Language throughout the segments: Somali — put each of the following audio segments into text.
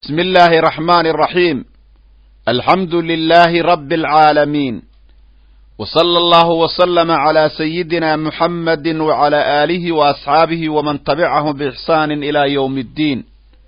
بسم الله الرحمن الرحيم الحمد لله رب العالمين وصلى الله وسلم على سيدنا محمد وعلى آله وأصحابه ومن تبعهم بإحسان إلى يوم الدين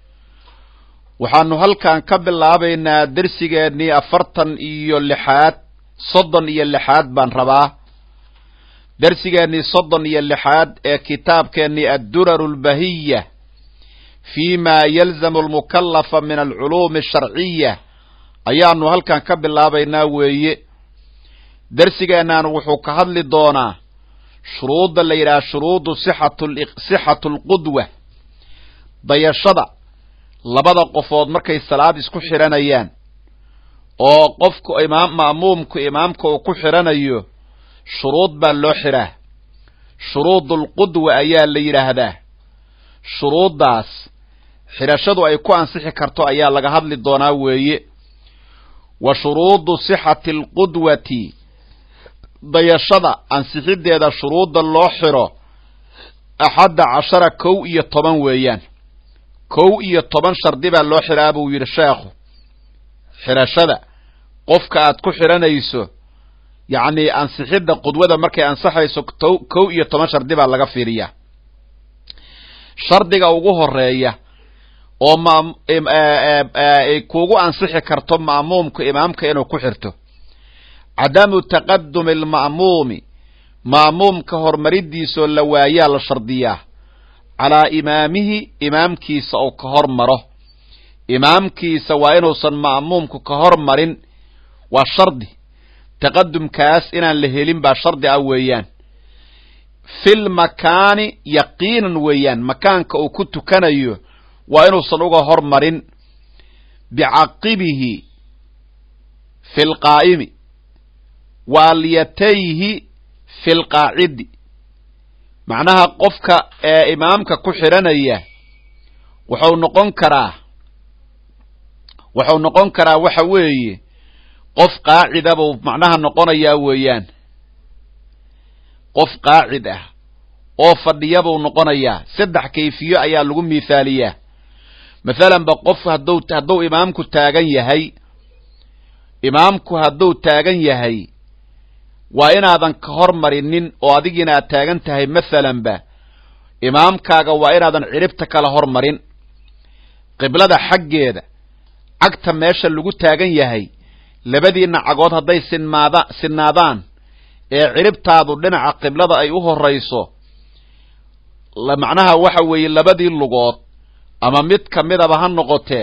waxaanu halkan ka bilaabaynaa dersigeennii afartan iyo lixaad soddon iyo lixaad baan rabaa dersigeennii soddon iyo lixaad ee kitaabkeennii adduraru lbahiya fi ma yalzamu almukallafa min alculuumi asharciya ayaanu halkan ka bilaabaynaa weeye dersigeennan wuxuu ka hadli doonaa shuruudda la yidhaha shuruudu sixatu alqudwa dayashada labada qofood markay salaad isku xidhanayaan oo qofku imaam ma'muumku imaamka uu ku xidhanayo shuruud baa loo xidhaa shuruudulqudwa ayaa la yidhaahdaa shuruuddaas xidhashadu ay ku ansixi karto ayaa laga hadli doonaa weeye wa shuruudu sixati alqudwati dayashada ansixiddeeda shuruudda loo xidho axadda cashara kow iyo toban weeyaan kow iyo toban shardi baa loo xidhaa buu yidhi sheekhu xidhashada qofka aad ku xidhanayso yacnii ansixidda qudwada markay ansaxayso kow iyo toban shardi baa laga fiiriyaa shardiga ugu horeeya oo ay kuugu ansixi karto ma'muumku imaamka inuu ku xirto cadamu taqadumi alma'muumi ma'muumka horumaridiisoo la waayaa la shardiyaa calaa imaamihi imaamkiisa uu ka hor maro imaamkiisa waa inuusan ma'muumku ka hor marin waa shardi taqadumkaas inaan la helin baa shardi ah weeyaan fil makaani yaqiinan weeyaan makaanka uu ku tukanayo waa inuusan uga hor marin bicaqibihi fi lqaa'imi waalyatayhi fi lqaacidi macnaha qofka ee imaamka ku xidhanaya wuxuu noqon karaa wuxuu noqon karaa waxa weeye qof qaacida buu macnaha noqonayaa weeyaan qof qaacid ah oo fadhiya buu noqonayaa saddex kayfiyo ayaa lagu mithaaliyaa mathalan ba qof hadduu hadduu imaamku taagan yahay imaamku hadduu taagan yahay waa inaadan ka hor marinin oo adigiina aad taagan tahay mathalan ba imaamkaaga waa inaadan ciribta kala hor marin qiblada xaggeeda cagta meesha lagu taagan yahay labadiina cagood hadday sinmaada sinnaadaan ee ciribtaadu dhinaca qiblada ay u horayso macnaha waxa weeye labadii lugood ama mid ka midaba ha noqotee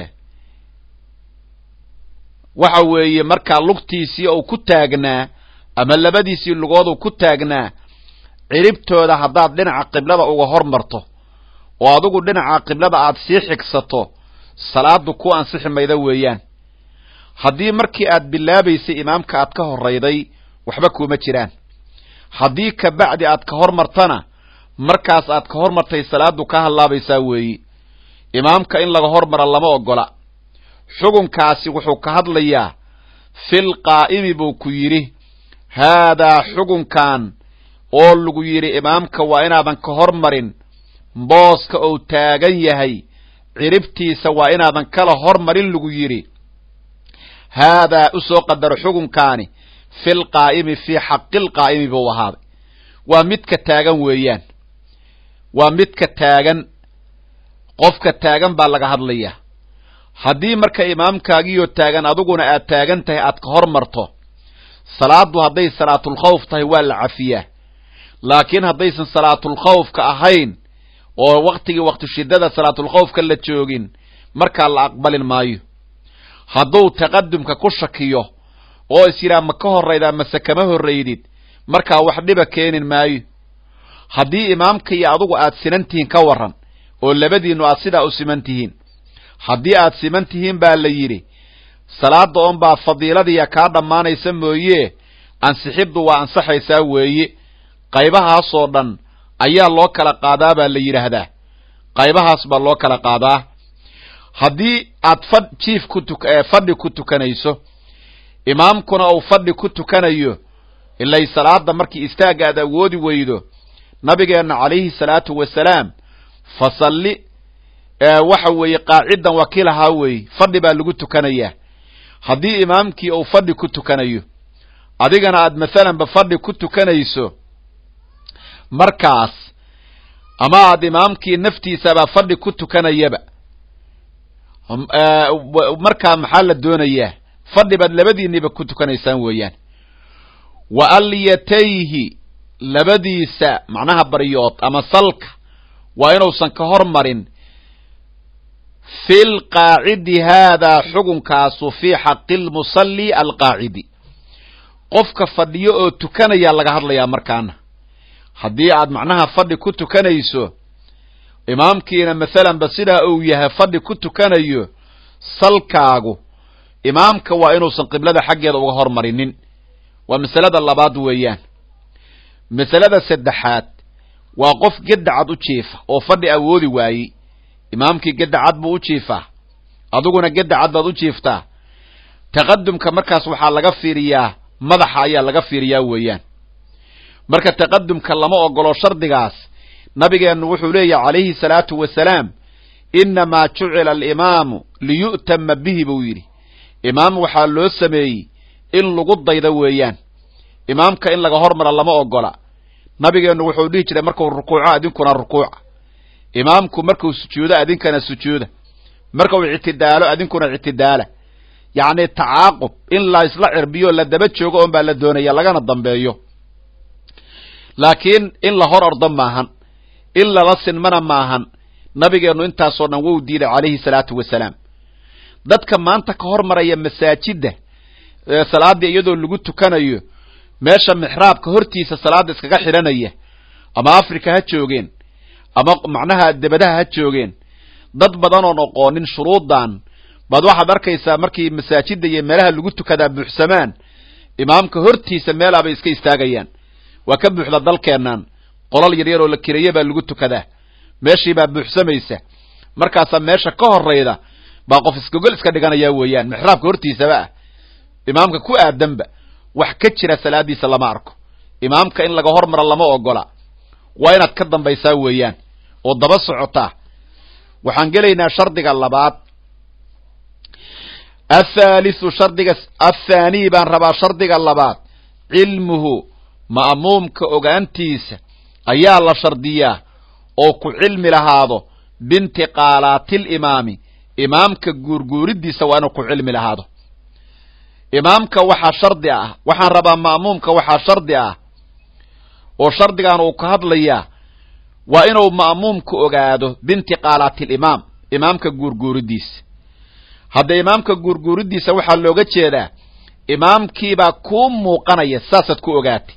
waxa weeye markaa lugtiisii uu ku taagnaa ama labadiisii lugood uu ku taagnaa ciribtooda haddaad dhinaca qiblada uga hor marto oo adigu dhinaca qiblada aad sii xigsato salaadu ku ansixi mayda weeyaan haddii markii aad bilaabaysay imaamka aad ka horrayday waxba kuuma jiraan haddii ka bacdi aad ka hor martana markaas aad ka hor martay salaadu ka hallaabaysaa weeyi imaamka in laga hor mara lama ogola xugunkaasi wuxuu ka hadlayaa fil qaa'imi buu ku yidhi haadaa xugunkan oo lagu yidhi imaamka waa inaadan ka hor marin booska uu taagan yahay ciribtiisa waa inaadan kala hor marin lagu yidhi haadaa u soo qadaro xugunkaani fil qaa'imi fii xaqil qaa'imi buu ahaaday waa midka taagan weeyaan waa midka taagan qofka taagan baa laga hadlayaa haddii marka imaamkaagiyo taagan adiguna aad taagan tahay aad ka hor marto salaaddu hadday salaatulkhawf tahay waa la cafiyaa laakiin haddaysan salaatulkhawfka ahayn oo waktigii wakti shiddada salaatulkhawfka la joogin markaa la aqbalin maayo hadduu taqadumka ku shakiyo oo is yidhaha ma ka horraydaa mase kama horraydid markaa wax dhiba keenin maayo haddii imaamka iyo adugu aad sinan tihiin ka warran oo labadiinnu aad sidaa u siman tihiin haddii aad siman tihiin baa la yidhi salaada oon baa fadiiladiya kaa dhammaanaysa mooye ansixiddu waa ansaxaysaa weeye qaybahaasoo dhan ayaa loo kala qaadaa baa la yidhaahdaa qaybahaas baa loo kala qaadaa haddii aad fadh jiif ku tuk fadhi ku tukanayso imaamkuna uu fadhi ku tukanayo ilay salaada markii istaagga aad awoodi weydo nabigeenna calayhi salaatu wasalaam fasalli waxa weeye qaacidan waa kii lahaa weeye fadhi baa lagu tukanayaa haddii imaamkii uu fadhi ku tukanayo adigana aad masalanba fadhi ku tukanayso markaas ama aad imaamkii naftiisabaa fadhi ku tukanayaba markaa maxaa la doonayaa fadhi baad labadiiniba ku tukanaysaan weeyaan wa alyatayhi labadiisa macnaha baryood ama salka waa inuusan ka hormarin fi lqaacidi haadaa xugunkaasu fii xaqi lmusalli alqaacidi qofka fadhiyo oo tukanaya laga hadlayaa markaana haddii aad macnaha fadhi ku tukanayso imaamkiina masalanba sidaa uu yahay fadhi ku tukanayo salkaagu imaamka waa inuusan qiblada xaggeeda uga hormarinin waa masalada labaad weeyaan masalada saddexaad waa qof gedacad u jiifa oo fadhi awoodi waayey imaamkii gedacad buu u jiifaa adiguna gedacad baad u jiiftaa taqadumka markaas waxaa laga fiiriyaa madaxa ayaa laga fiiriyaa weeyaan marka taqadumka lama ogolo shardigaas nabigeennu wuxuu leeyahy calayhi salaatu wasalaam innamaa jucila alimaamu liyu'tama bihi buu yidhi imaam waxaa loo sameeyey in lagu daydo weeyaan imaamka in laga hormara lama ogola nabigeennu wuxuu dhihi jiray markuu rukuuco adinkuna rukuuca imaamku markuu sujuudo adinkana sujuuda markuu ictidaalo adinkuna ictidaala yacni tacaaqub in la isla cirbiyo la daba joogo oon baa la doonaya lagana dambeeyo laakiin in la hor ordo maahan in lala sinmana maahan nabigeennu intaasoo dhan wou diiday calayhi salaatu wasalaam dadka maanta ka hormaraya masaajidda salaaddii iyadoo lagu tukanayo meesha mixraabka hortiisa salaadda iskaga xidhanaya ama africa ha joogeen ama macnaha debadaha ha joogeen dad badan oon oqoonin shuruuddan baad waxaad arkaysaa markii masaajidda iyo meelaha lagu tukadaa buuxsamaan imaamka hortiisa meelaabay iska istaagayaan waa ka buuxda dalkeennan qolal yaryar oo la kiraya baa lagu tukadaa meeshii baa buuxsamaysa markaasaa meesha ka horayda baa qof iskogol iska dhiganaya weeyaan mixraabka hortiisaba ah imaamka ku aadanba wax ka jira salaadiisa lama arko imaamka in laga hormara lama ogola waa inaad ka dambaysaa weeyaan oo daba socotaa waxaan gelaynaa shardiga labaad athaalithu shardiga athaanii baan rabaa shardiga labaad cilmuhu ma'muumka ogaantiisa ayaa la shardiyaa oo ku cilmi lahaado biintiqaalaatilimaami imaamka guurguuridiisa waa inuu ku cilmi lahaado imaamka waxaa shardi ah waxaan rabaa ma'muumka waxaa shardi ah oo shardigan uu ka hadlayaa waa inuu ma'muumku ogaado biintiqaalaati alimaam imaamka guurguuridiisa hadda imaamka guurguuridiisa waxaa looga jeedaa imaamkiibaa kuu muuqanaya saasaad ku ogaatay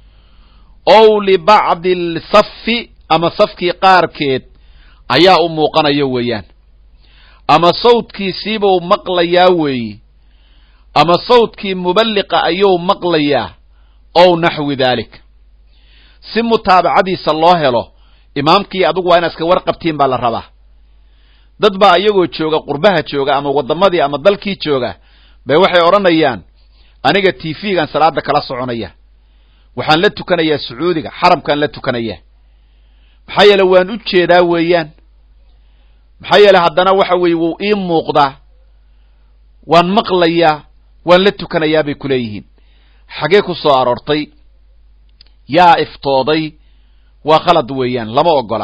ow libacdi alsafi ama safkii qaarkeed ayaa u muuqanaya weeyaan ama sawdkiisiibuu maqlayaa weeye ama sawdkii muballiqa ayuu maqlayaa ow naxwi daalik si mutaabacadiisa loo helo imaamkii adugu waa inaad iska warqabtiin baa la rabaa dad baa iyagoo jooga qurbaha jooga ama waddamadii ama dalkii jooga bay waxay odhanayaan aniga t v-gan salaada kala soconaya waxaan la tukanayaa sacuudiga xaramkaan la tukanayaa maxaa yeele waan u jeedaa weeyaan maxaa yeele haddana waxa weeye wuu ii muuqdaa waan maqlayaa waan la tukanayaa bay ku leeyihiin xagee ku soo aroortay yaa iftooday waa khalad weeyaan lama ogola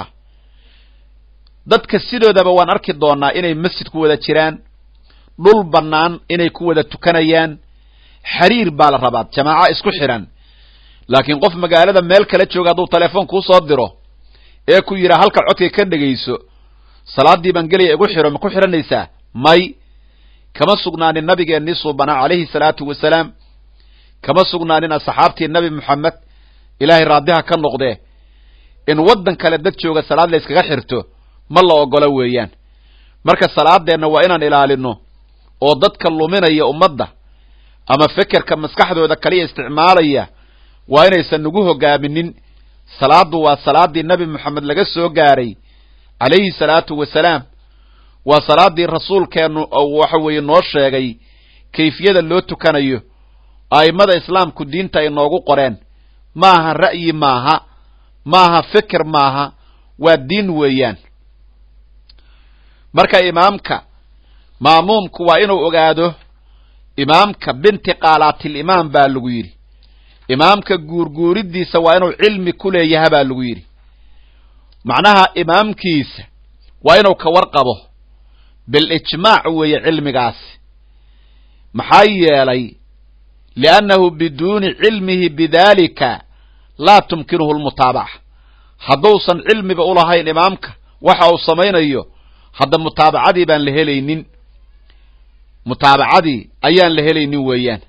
dadka sidoodaba waan arki doonaa inay masjid ku wada jiraan dhul bannaan inay ku wada tukanayaan xiriir baa la rabaa jamaaco isku xidhan laakiin qof magaalada meel kala jooga hadduu telefoon kuu soo diro ee ku yidhaa halka codka ka dhegayso salaaddii baan gelaya igu xidho ma ku xidhanaysaa may kama sugnaanin nabigeennii suubanaa calayhi salaatu wasalaam kama sugnaanin asxaabtii nabi moxamed ilaahay raadiha ka noqdee in waddan kale dad jooga salaad la yskaga xirto ma la ogolo weeyaan marka salaadeenna waa inaan ilaalino oo dadka luminaya ummadda ama fekerka maskaxdooda kaliya isticmaalaya waa inaysan nagu hogaaminin salaaddu waa salaaddii nebi moxamed laga soo gaaray calayhi salaatu wasalaam waa salaaddii rasuulkeennu waxa weeye noo sheegay kayfiyada loo tukanayo a'immada islaamku diinta ay noogu qoreen maaha ra'yi maaha maaha feker maaha waa diin weeyaan marka imaamka ma'muumku waa inuu ogaado imaamka bintiqaalaatilimaam baa lagu yidhi imaamka guurguuridiisa waa inuu cilmi ku leeyaha baa lagu yidhi macnaha imaamkiisa waa inuu ka warqabo bilijmaac weeye cilmigaasi maxaa yeelay liannahu biduuni cilmihi bidalika laa tumkinuhu lmutaabaca hadduusan cilmiba ulahayn imaamka waxa uu samaynayo hadda mutaabacadii baan la helaynin mutaabacadii ayaan la helaynin weeyaan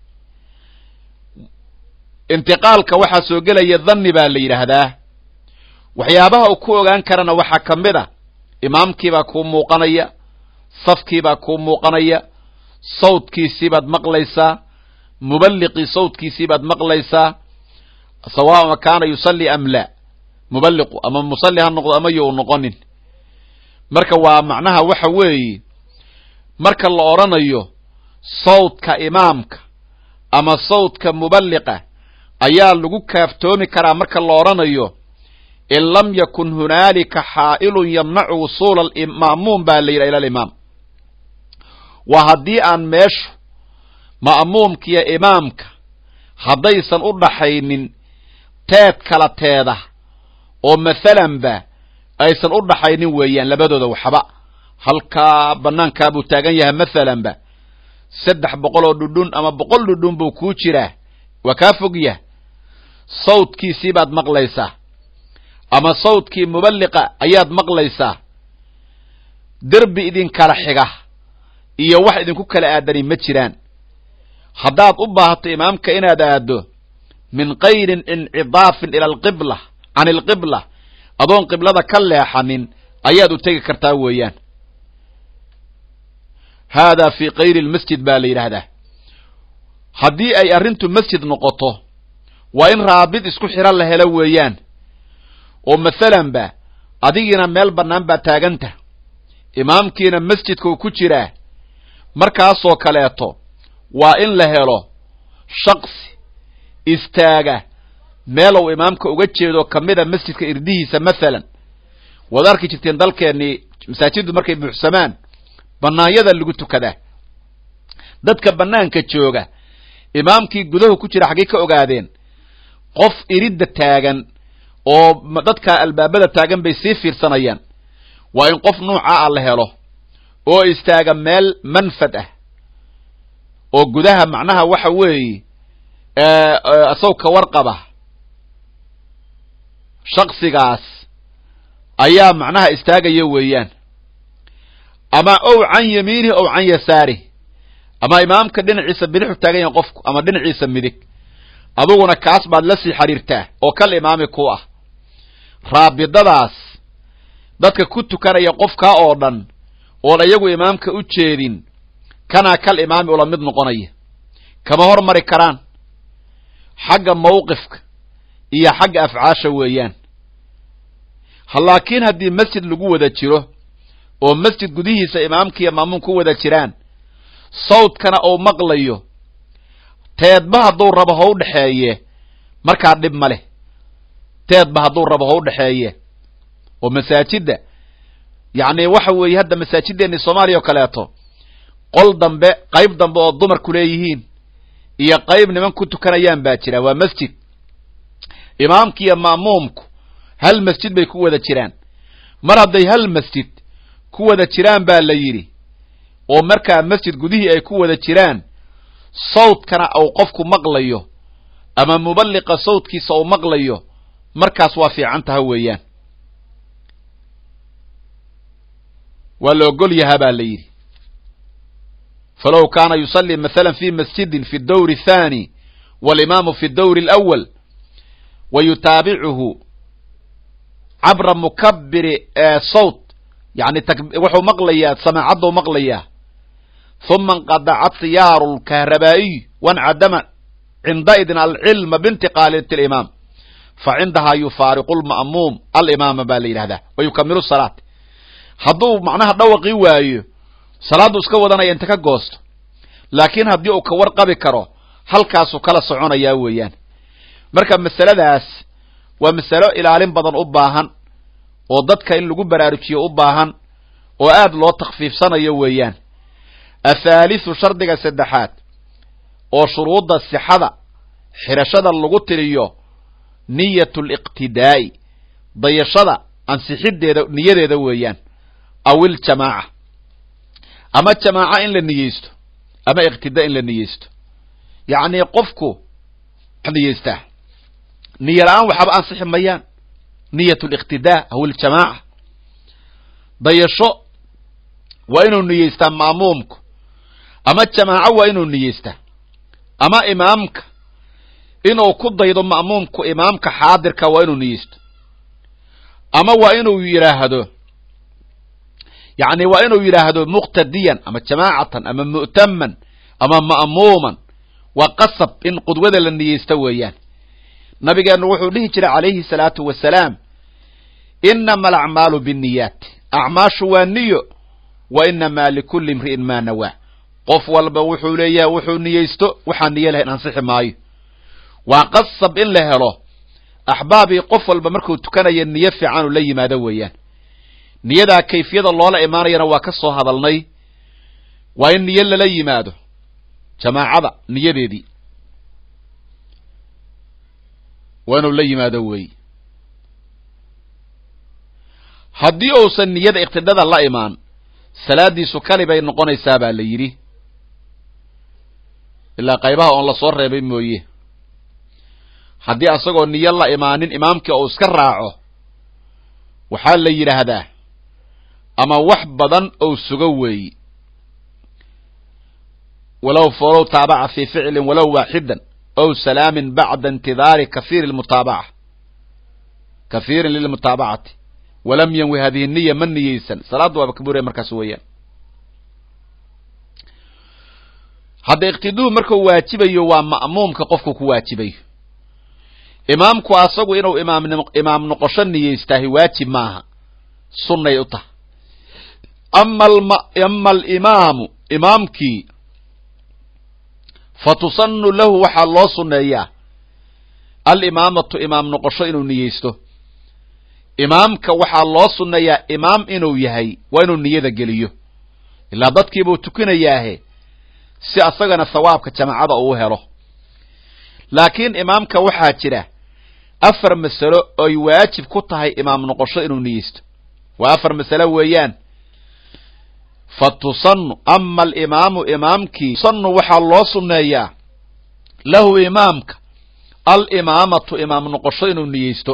intiqaalka waxaa soo gelaya dhanni baa la yidhaahdaa waxyaabaha uu ku ogaan karana waxaa ka mid a imaamkiibaa kuu muuqanaya safkiibaa kuu muuqanaya sawdkiisiibaad maqlaysaa muballiqii sawdkiisiibaad maqlaysaa sawaama kaana yusalli am laa muballiqu ama musalli ha noqdo ama yo u noqonin marka waa macnaha waxa weeye marka la odhanayo sawdka imaamka ama sawdka muballiqa ayaa lagu kaaftoomi karaa marka la odhanayo in lam yakun hunaalika xaa'ilun yamnacu wusuula ma'muum baa la yidhaha ila alimaam waa haddii aan meeshu ma'muumkiiyo imaamka haddaysan u dhaxaynin teed kala teeda oo masalanba aysan u dhaxaynin weeyaan labadooda waxba halkaa bannaankaa buu taagan yahay masalanba saddex boqol oo dhudhun ama boqol dhudhun buu kuu jiraa waa kaa fog yah sawdkiisii baad maqlaysaa ama sawdkii muballiqa ayaad maqlaysaa derbi idinkala xiga iyo wax idinku kala aadani ma jiraan haddaad u baahato imaamka inaad aaddo min kayrin incidaafin ila alqibla can alqibla adoon qiblada ka leexanin ayaad u tegi kartaa weeyaan haadaa fii kayri lmasjid baa la yidhaahdaa haddii ay arrintu masjid noqoto waa in raabid isku xidhan la helo weeyaan oo masalanba adigiina meel bannaan baa taaganta imaamkiina masjidkuu ku jiraa markaasoo kaleeto waa in la helo shaksi istaaga meelow imaamka uga jeedo ka mida masjidka irdihiisa masalan waad arki jirteen dalkeennii masaajiddu markay buuxsamaan bannaanyada lagu tukadaa dadka bannaanka jooga imaamkii gudahu ku jira xaggay ka ogaadeen qof iridda taagan oo dadka albaabada taagan bay sii fiirsanayaan waa in qof nuuca ah la helo oo istaaga meel manfad ah oo gudaha macnaha waxa weeye isaw ka warqaba shaksigaas ayaa macnaha istaagaya weeyaan ama ow can yamiinihi ow can yasaarih ama imaamka dhinaciisa bidixu taagan yahay qofku ama dhinaciisa midig aduguna kaas baad la sii xidhiirtaa oo kal imaami ku ah raabidadaas dadka ku tukanaya qofkaa oo dhan oon iyagu imaamka u jeedin kanaa kal imaami ula mid noqonaya kama hormari karaan xagga mawqifka iyo xagga afcaasha weeyaan laakiin haddii masjid lagu wada jiro oo masjid gudihiisa imaamkiiyo maamuum ku wada jiraan sawdkana uu maqlayo teedba hadduu rabo ha u dhexeeye markaa dhib ma leh teedba hadduu rabo ha u dhexeeye oo masaajidda yacni waxa weeye hadda masaajiddeennii soomaaliya oo kaleeto qol dambe qayb dambe oo dumarku leeyihiin iyo qayb niman ku tukanayaan baa jira waa masjid imaamki iyo ma'muumku hal masjid bay ku wada jiraan mar hadday hal masjid ku wada jiraan baa la yidhi oo markaa masjid gudihii ay ku wada jiraan sawdkana uu qofku maqlayo ama muballiqa sawdkiisa uu maqlayo markaas waa fiican taha weeyaan waa la ogol yahaa baa la yidhi falow kaana yusallii masalan fi masjidin fi dawri athani walimaamu fi dawri alawal wa yutaabicuhu cabra mukabiri sawt yani wuxuu maqlayaa samaacaddu maqlayaa huma inqadaca siyaaru lkahrabaa'iy wancadama cindaidin alcilma bintiqaalati alimaam fa cindahaa yufaariqu lma'muum alimaama baa la yidhahdaa wa yukamilu salaat hadduu macnaha dhawaqii waayo salaaddu iska wadanaya inta ka goosto laakiin haddii uu ka warqabi karo halkaasuu kala soconayaa weeyaan marka masaladaas waa masalo ilaalin badan u baahan oo dadka in lagu baraarujiyo u baahan oo aad loo takfiifsanayo weeyaan athaalithu shardiga saddexaad oo shuruudda sixada xidhashada lagu tiriyo niyatu liqtidaa'i dayashada ansixiddeeda niyadeeda weeyaan aw iljamaaca ama jamaaca in la niyeysto ama iqtidaa in la niyeysto yacnii qofku niyeystaa niyo la-aan waxaba ansixi mayaan niyat liqtidaa aw iljamaaca dayasho waa inuu niyeystaa ma'muumku ama jamaaco waa inuu niyeystaa ama imaamka inuu ku daydo ma'muumku imaamka xaadirka waa inuu niyeysto ama waa inuu yidhaahdo yacni waa inuu yidhaahdo muqtadiyan ama jamaacatan ama mu'taman ama ma'muuman waa qasab in qudwada la niyeysta weeyaan nabigeennu wuxuu dhihi jiray calayhi salaatu wasalaam inama alacmaalu binniyaat acmaashu waa niyo wa inamaa likulli imri'in maa nawaa qof walba wuxuu leeyahay wuxuu niyeysto waxaan niyo lahayn ansixi maayo waa qasab in la helo axbaabii qof walba markuu tukanaya niyo fiican uu la yimaado weeyaan niyadaa kayfiyada loola imaanayana waa ka soo hadalnay waa in niyo lala yimaado jamaacada niyadeedii waa inuu la yimaado weey haddii uusan niyada iqtidada la imaan salaadiisu kali bay noqonaysaa baa la yidhi ilaa qaybaha oon la soo reebay mooye haddii asagoo niyo la imaanin imaamkii uu iska raaco waxaa la yidhaahdaa ama wax badan ou sugo weeyi walow falow taabaca fii ficlin walow waaxidan ow salaamin bacda intidaari kahiiri lmutaabaca kahiirin lilmutaabacati walam yanwi hadihi niya ma niyeysan salaadda waaba ka buraya markaas weeyaan hadda iqtiduhu markuu waajibayo waa ma'muumka qofku ku waajibayo imaamku asagu inuu imaam imaam noqosho niyeystaahi waajib maaha sunnay u tahay ama ama alimaamu imaamkii fa tusanu lahu waxaa loo sunneeyaa alimaamatu imaam noqosho inuu niyeysto imaamka waxaa loo sunneeyaa imaam inuu yahay waa inuu niyada geliyo ilaa dadkiibuu tukinayaahe si asagana thawaabka jamaacada uu helo laakiin imaamka waxaa jira afar masalo oy waajib ku tahay imaam noqosho inuu niyeysto waa afar masalo weeyaan fa tusanu ama alimaamu imaamkii tusanu waxaa loo sunneeyaa lahu imaamka alimaamatu imaam noqosho inuu niyeysto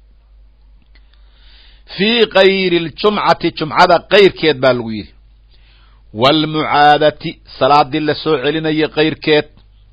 fii kayri ljumcati jumcada kayrkeed baa lagu yidhi waalmucaadati salaadii la soo celinayay kayrkeed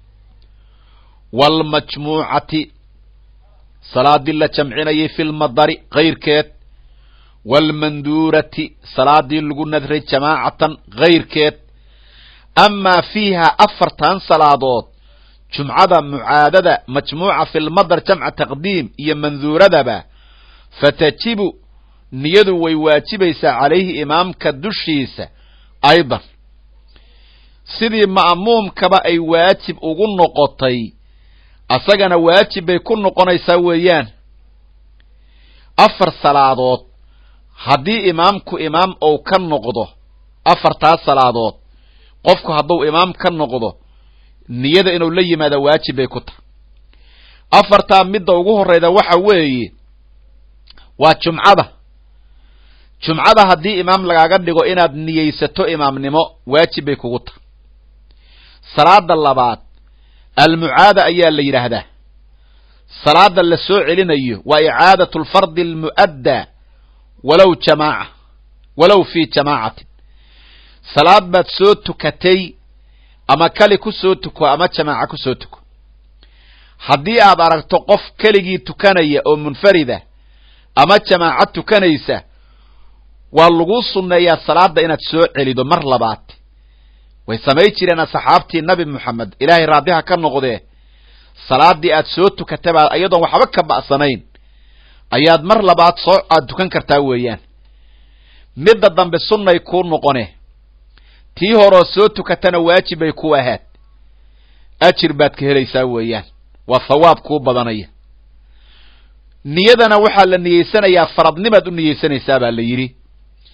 waalmajmuucati salaadii la jamcinayay fi lmadari kayrkeed waalmanduurati salaadii lagu nadray jamaacatan kayrkeed amaa fiiha afartan salaadood jumcada mucaadada majmuuca fi lmadar jamca taqdiim iyo manduuradaba fatajibu niyadu way waajibaysaa calayhi imaamka dushiisa aydan sidii ma'muumkaba ay waajib ugu noqotay asagana waajib bay ku noqonaysaa weeyaan afar salaadood haddii imaamku imaam ou ka noqdo afartaas salaadood qofku hadduu imaam ka noqdo niyada inuu la yimaada waajib bay ku tahay afartaa midda ugu horreyda waxa weeye waa jumcada jumcada haddii imaam lagaaga dhigo inaad niyeysato imaamnimo waajib bay kugu tahay salaada labaad almucaada ayaa la yidhaahdaa salaada la soo celinayo waa icaadatu alfardi almu'addaa walow jamaaca walow fii jamaacatin salaad baad soo tukatay ama kali ku soo tuko ama jamaaca ku soo tuko haddii aad aragto qof keligii tukanaya oo munfarida ama jamaaca tukanaysa waa laguu sunneeyaa salaada inaad soo celido mar labaad way samay jireen asxaabtii nabi moxamed ilaahay raadiha ka noqdee salaadii aad soo tukataba iyadoon waxba ka ba'sanayn ayaad mar labaad soo aad tukan kartaa weeyaan midda dambe sunnay kuu noqone tii horoo soo tukatana waajib bay ku ahaad ajir baad ka helaysaa weeyaan waa thawaab kuu badanaya niyadana waxaa la niyeysanayaa faradnimaad u niyeysanaysaa baa la yidhi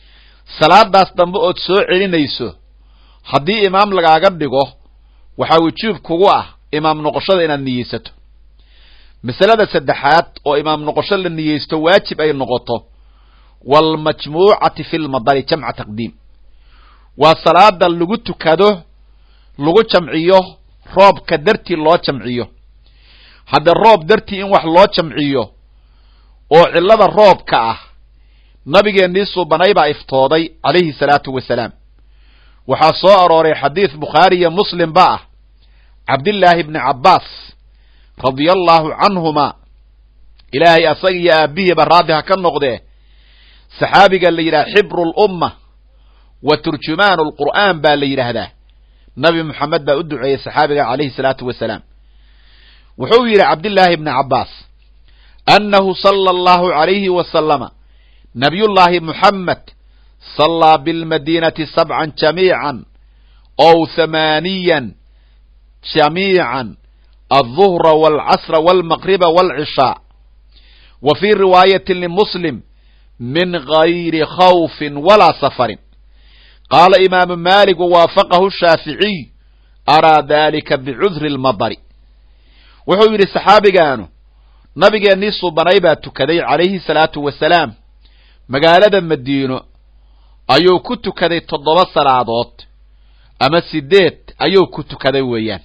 salaadaas dambe ood soo celinayso haddii imaam lagaaga dhigo waxaa wujuub kugu ah imaam noqoshada inaad niyeysato masalada saddexaad oo imaam noqosho la niyeysto waajib ay noqoto waalmajmuucati fi lmadari jamca taqdiim waa salaada lagu tukado lagu jamciyo roobka dartii loo jamciyo hadda roob dartii in wax loo jamciyo oo cillada roobka ah nabigeennii suubanay baa iftooday calayhi salaatu wasalaam waxaa soo arooray xadiid bukhaari iyo muslim ba ah cabdillaahi bni cabbaas radia allaahu canhuma ilaahay asaga iyo aabbihiiba raadi ha ka noqdee saxaabiga la yidhaha xibru lumma wa turjumaanu lqur'aan baa la yidhaahdaa nabi moxamed baa u duceeyey saxaabiga calayhi salaatu wasalaam wuxuu yidhi cabdillaahi bni cabbaas annahu sala allahu calayhi wasalama nabiyullaahi muxamed sallaa bilmadiinati sabcan jamiican ow hamaaniyan jamiican alظuhra wاlcasra wاlmaqriba wاlcishaa wa fii riwaayati limuslim min gayri khawfin walaa safarin qaala imaamu maalik wawaafaqahu shaaficiy araa dalika bicudri اlmadari wuxuu yidhi saxaabigaanu nabigeennii subanay baa tukaday calayhi salaatu wasalaam magaalada madiino ayuu ku tukaday toddoba salaadood ama sideed ayuu ku tukaday weeyaan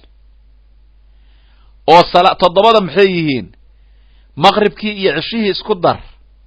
oo toddobada maxay yihiin maqribkii iyo ceshihii isku dar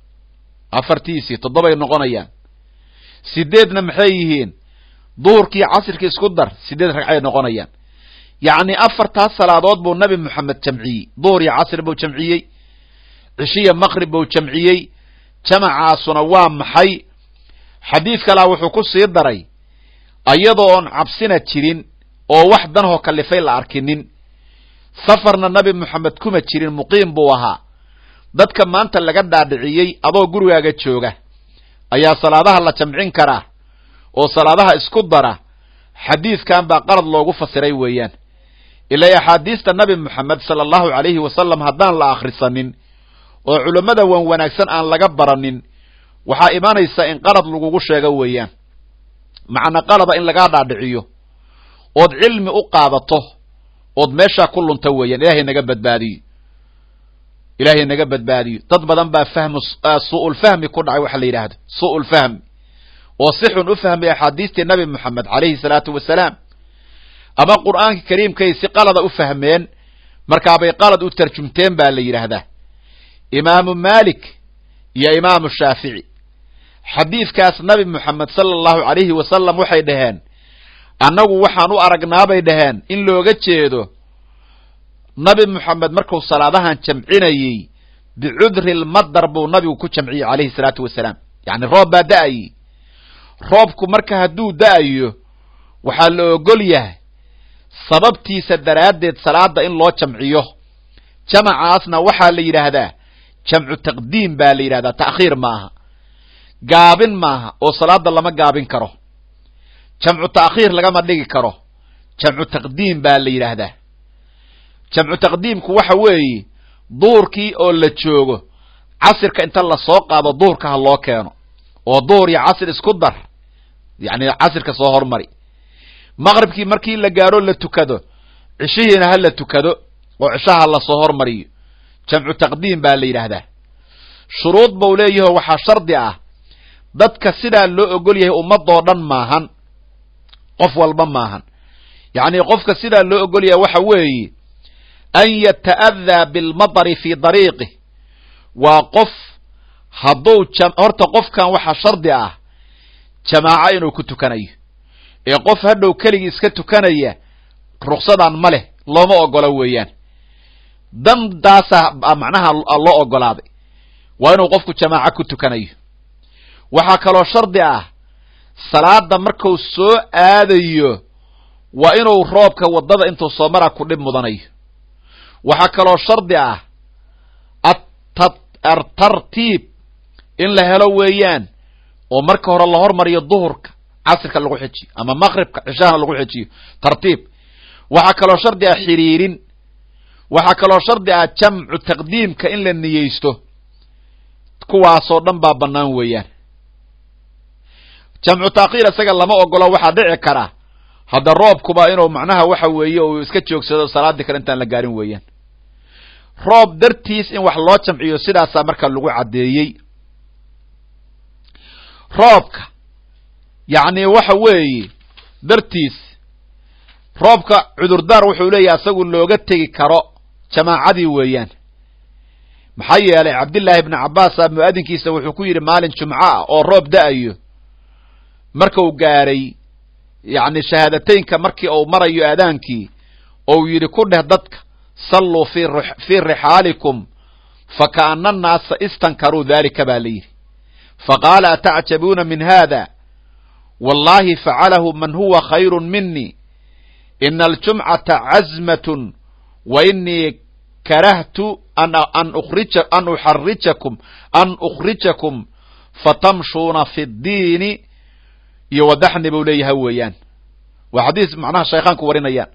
afartiisii toddobay noqonayaan sideedna maxay yihiin duhurkii casirkii isku dar sideed ragcay noqonayaan yacni afartaas salaadood buu nabi moxamed jamciyey duhur iyo casr buu jamciyey cishiya maqrib buu jamciyey jamacaasuna waa maxay xadiid kalaa wuxuu ku sii daray ayadoo oon cabsina jirin oo wax danhoo kalifay la arkinin safarna nabi moxamed kuma jirin muqiim buu ahaa dadka maanta laga dhaadhiciyey adoo gurigaaga jooga ayaa salaadaha la jamcin karaa oo salaadaha isku dara xadiidkan baa qalad loogu fasiray weeyaan ilaa axaadiista nabi moxamed sala allahu calayhi wasalam haddaan la akhrisanin oo culammada wan wanaagsan aan laga baranin waxaa imanaysa in qalad lagugu sheego weeyaan macna qalada in lagaa dhaadhiciyo ood cilmi u qaadato ood meeshaa ku lunta weeyaan ilaahay naga badbaadiyo ilaahay naga badbaadiyo dad badan baa fahmu su'ulfahmi ku dhacay waxa la yidhaahdo su'ulfahmi oo si xun u fahmay axaadiistii nabi moxamed calayhi salaatu wasalaam ama qur'aanka kariimkay si qalada u fahmeen markaabay qalad u tarjumteen baa la yidhaahdaa imaamu maalik iyo imaamu shaafici xadiidkaas nabi moxamed sala allahu calayhi wasalam waxay dhaheen annagu waxaan u aragnaabay dhaheen in looga jeedo nabi moxamed markuu salaadahan jamcinayey bicudri lmadar buu nabigu ku jamciyey calayhi salaatu wasalaam yacni roob baa da'ayey roobku marka hadduu da'ayo waxaa la ogol yahay sababtiisa daraaddeed salaada in loo jamciyo jamacaasna waxaa la yidhaahdaa jamcu taqdiim baa la yidhahdaa ta'khiir maaha gaabin maaha oo salaada lama gaabin karo jamcu ta'khiir lagama dhigi karo jamcu taqdiim baa la yidhaahdaa jamcu taqdiimku waxa weeye duhurkii oo la joogo casirka inta lasoo qaado duhurka ha loo keeno oo duhur iyo casir isku dar yacni casirka soo hormari maqribkii markii la gaadho la tukado cishihiina ha la tukado oo cishaha lasoo hormariyo jamcu taqdiim baa la yidhaahdaa shuruud bau leeyaho waxaa shardi ah dadka sidaa loo ogol yahay ummadoo dhan maahan qof walba maahan yacni qofka sidaa loo ogol yahay waxa weeye an yata'adaa bilmadari fii dariiqih waa qof hadduu horta qofkan waxaa shardi ah jamaaco inuu ku tukanayo ee qof hadhow keligii iska tukanaya ruksadan ma leh looma ogolo weeyaan dandaasa macnaha loo ogolaaday waa inuu qofku jamaaco ku tukanayo waxaa kaloo shardi ah salaada marku soo aadayo waa inuu roobka waddada intuu soo mara ku dhib mudanayo waxaa kaloo shardi ah atartiib in la helo weeyaan oo marka hore la hormariyo duhurka casirka lagu xejiyo ama maqribka cishahana lagu xejiyo tartiib waxaa kaloo shardi ah xiriirin waxaa kaloo shardi ah jamcu taqdiimka in la niyeysto kuwaasoo dhan baa bannaan weeyaan jamcu taakhiir isaga lama ogolo waxaa dhici kara hadda roobkuba inuu macnaha waxa weeye uu iska joogsado salaaddii kale intaan la gaarin weeyaan roob dartiis in wax loo jamciyo sidaasaa marka lagu caddeeyey roobka yacni waxa weeye dartiis roobka cudurdaar wuxuu leeyahay asagu looga tegi karo jamaacadii weeyaan maxaa yeelay cabdillaahi ibni cabbaasa mu'adinkiisa wuxuu ku yidhi maalin jumco ah oo roob da-ayo marka uu gaaray yacni shahaadateynka markii uu marayo aadaankii ou yidhi ku dheh dadka salluu fii rixaalikum fakaana annaasa istankaruu daalika baa la yidhi faqaala atacjabuuna min haada wallahi facalahu man huwa khayru minii ina aljumcata cazmatun wa inii karahtu an uxarijakum an ukhrijakum fatamshuuna fi ddiini iyo wadaxni buu leeyahay weeyaan waa xadiis macnaha shaykhaanku warinayaan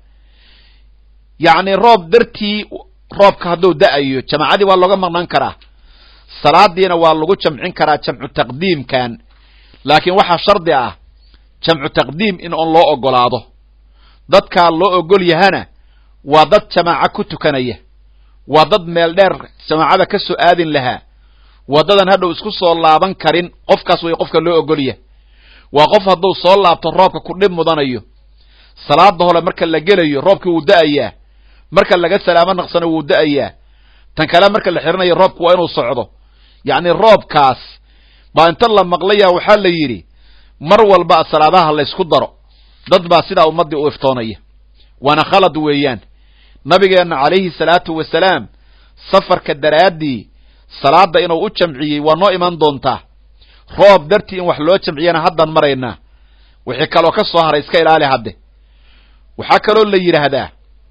yacni roob dartii roobka hadduu da-ayo jamaacadii waa looga maqnaan karaa salaadiina waa lagu jamcin karaa jamcu taqdiimkan laakiin waxaa shardi ah jamcu taqdiim in on loo ogolaado dadkaa loo ogol yahana waa dad jamaaco ku tukanaya waa dad meel dheer jamaacada ka soo aadin lahaa wadadan hadhow isku soo laaban karin qofkaas way qofka loo ogolya waa qof hadduu soo laabto roobka ku dhib mudanayo salaada hole marka la gelayo roobkii wuu da-ayaa marka laga salaamo naqsano wuu da-ayaa tan kale marka la xirinayo roobku waa inuu socdo yacni roobkaas baa inta la maqlaya waxaa la yidhi mar walba salaadaha laysku daro dad baa sidaa ummaddii u iftoonaya waana khalad weeyaan nabigeenna calayhi salaatu wasalaam safarka daraaddii salaada inuu u jamciyey waa noo iman doontaa roob dartii in wax loo jamciyana haddaan maraynaa wixii kaloo ka soo haray iska ilaali hadde waxaa kaloo la yidhaahdaa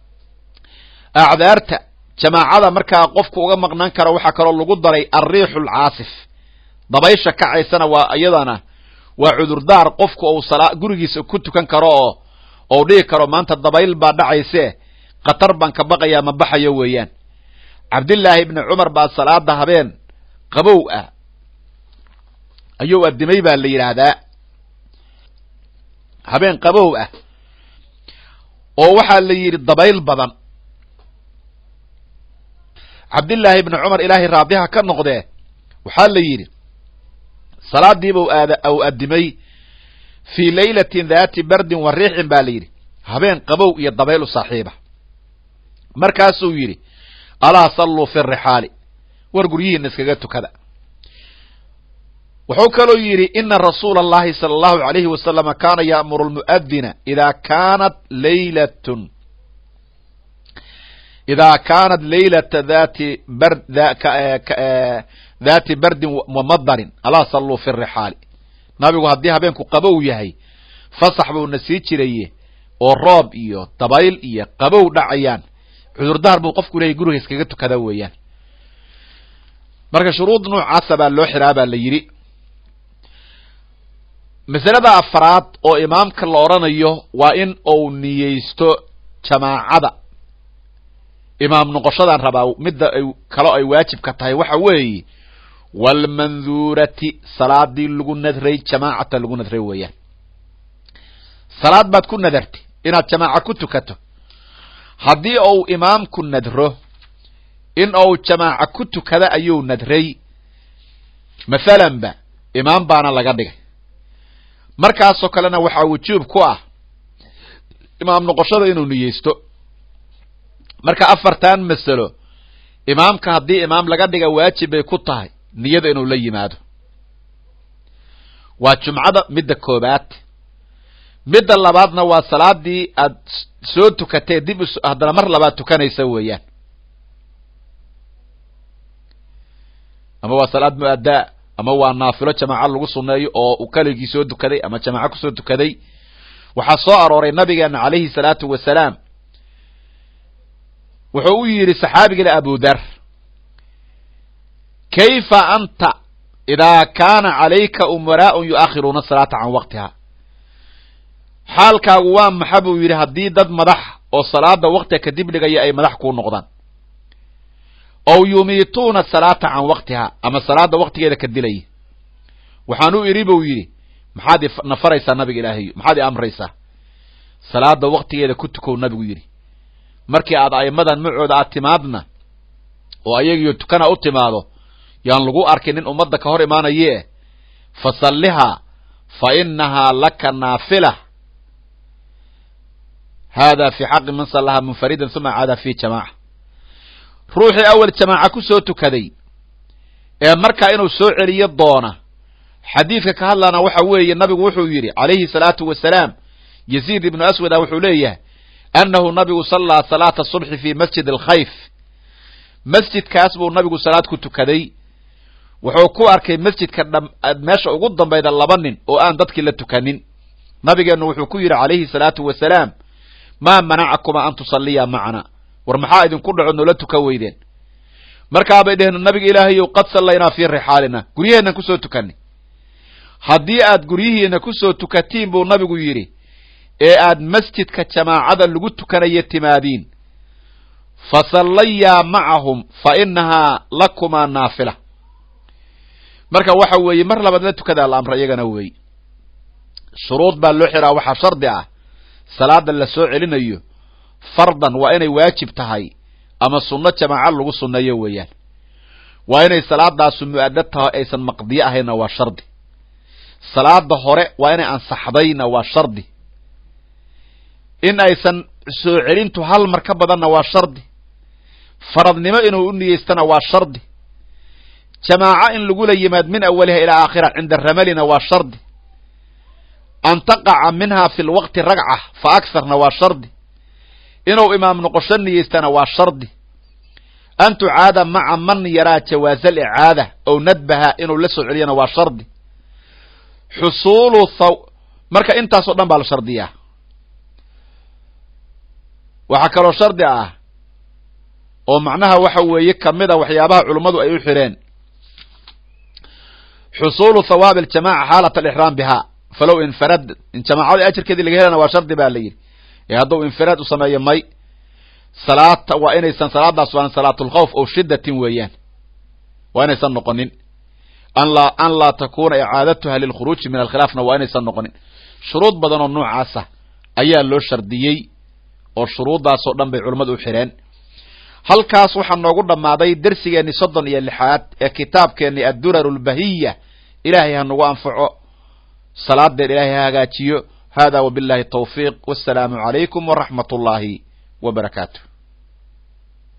acdaarta jamaacada markaa qofku uga maqnaan karo waxaa kaloo lagu daray alriixu alcaasif dabaysha kacaysana waa iyadana waa cudurdaar qofku uu salaa gurigiisa ku tukan karo oo ou dhihi karo maanta dabayl baa dhacayse khatar baan ka baqayaa ma baxayo weeyaan cabdillaahi ibni cumar baa salaada habeen qabow ah ayuu addimay baa la yidhaahdaa habeen qabow ah oo waxaa la yidhi dabayl badan cabdillaahi ibni cumar ilaahay raadiha ka noqdee waxaa la yidhi salaadiibuu aad ou addimay fii laylatin daati bardin wa riixin baa la yidhi habeen qabow iyo dabayl u saaxiiba markaasuu yidhi alaa salluu fi rixaali war guryihiina iskaga tukada wuxuu kaloo yidhi ina rasuula allahi sala allahu alayhi wasalama kaana ya'muru lmu'adina idaa kaanat laylatun idaa kaanat laylata dati bar daati bardin wamadarin alaa salluu fi rixaali nabigu haddii habeenku qabow yahay fasax buuna sii jiraye oo roob iyo dabayl iyo qabow dhacayaan cudurdaar buu qofku leeyahy guriga iskaga tukada weeyaan marka shuruud noocaasa baa loo xiraa baa la yidhi masalada afraad oo imaamka la odhanayo waa in uu niyeysto jamaacada imaam noqoshadan rabaa midda ay kalo ay waajibka tahay waxa weeye waalmanduurati salaadii lagu nadray jamaacata lagu nadray weeyaan salaad baad ku nadartay inaad jamaaca ku tukato haddii uu imaamku nadro in uu jamaaca ku tukada ayuu nadray mathalanba imaam baana laga dhigay markaasoo kalena waxaa wujuub ku ah imaam noqoshada inuu niyeysto marka afartan masalo imaamka haddii imaam laga dhiga waajib bay ku tahay niyada inuu la yimaado waa jumcada midda koobaad midda labaadna waa salaadii aad soo tukatee dib haddana mar labaad tukanaysa weeyaan ama waa salaad mu-addaa ama waa naafilo jamaaco lagu sunneeyo oo uu keligii soo tukaday ama jamaaco kusoo tukaday waxaa soo arooray nabigeena calayhi salaatu wasalaam wuxuu u yidhi saxaabigale abu dar kayfa anta idaa kaana calayka umaraa'un yu'akhiruuna salaata can waqtiha xaalkaagu waa maxa buu yidhi haddii dad madax oo salaada waqtiga kadib dhigaya ay madax kuu noqdaan ow yumiituuna salaata can waqtiha ama salaada waqtigeeda ka dilaya waxaan u idhi buu yidhi maxaad na faraysaa nabiga ilaahayo maxaad i amraysaa salaada waktigeeda ku tukow nabigu yidhi markii aad a'immadan macooda aad timaadna oo ayagiyo tukana u timaado yaan lagu arkin nin ummadda ka hor imaanaye fa sallihaa fa inahaa laka naafila hada fi xaqi man sallahaa munfaridan uma caada fi jamaaca ruuxii awal jamaaca ku soo tukaday ee markaa inuu soo celiyo doona xadiidka ka hadlana waxa weeye nabigu wuxuu yidhi calayhi salaatu wasalaam yaziid ibnu aswada wuxuu leeyahay annahu nabigu sallaa salaata subxi fi masjid alkhayf masjidkaas buu nabigu salaad ku tukaday wuxuu ku arkay masjidka meesha ugu dambayda laba nin oo aan dadkii la tukanin nabigeennu wuxuu ku yidhi calayhi salaatu wasalaam maa manacakuma an tusalliya macana war maxaa idinku dhaco noola tuka weydeen markaabay dheheen nabiga ilaahayow qad sallaynaa fii rixaalina guryaheennan kusoo tukanay haddii aad guryihiina kusoo tukatiin buu nabigu yidhi ee aad masjidka jamaacada lagu tukanaya timaadiin fa sallayaa macahum fa inahaa lakumaa naafila marka waxa weeye mar labaad la tukadaa la amra iyagana weeye shuruud baa loo xiraa waxaa shardi ah salaada la soo celinayo fardan waa inay waajib tahay ama sunno jamaaca lagu sunneeyo weeyaan waa inay salaadaasu mu-adad tahay aysan maqdiyo ahayna waa shardi salaada hore waa inay ansaxdayna waa shardi in aysan soo celintu hal mar ka badanna waa shardi faradnimo inuu u niyeystana waa shardi jamaaco in lagula yimaad min awaliha ilaa aakhira cinda ramalina waa shardi an taqaca minha fi lwaqti ragca fa aktharna waa shardi inuu imaam noqosho niyeystana waa shardi an tucaada maca man yaraa jawaaza alicaada ow nadbaha inuu la soo celiyana waa shardi xusuulu thaw marka intaasoo dhan baa la shardiyaa waxaa kaloo shardi ah oo macnaha waxa weeye kamida waxyaabaha culummadu ay u xireen xusuulu thawaabi aljamaca xaalat alixraam biha falow infarad in jamaacada ajarkeedii laga helana waa shardi baa la yidhi ee hadduu infiraad u sameeyo may salaata waa inaysan salaadaas waan salaatulkhawf oo shiddatin weeyaan waa inaysan noqonin an laa an laa takuna icaadatuha lilkhuruuji min alkhilaafna waa inaysan noqonin shuruud badan oo noocaasa ayaa loo shardiyey oo shuruuddaasoo dhan bay culummadu u xireen halkaas waxaa noogu dhammaaday dersigeenni soddon iyo lixaad ee kitaabkeenni addurar lbahiya ilaahay ha nagu anfaco salaadeen ilaahay ha hagaajiyo hada wabillahi tawfiiq wassalaamu calaykum waraxmat ullaahi wa barakaatu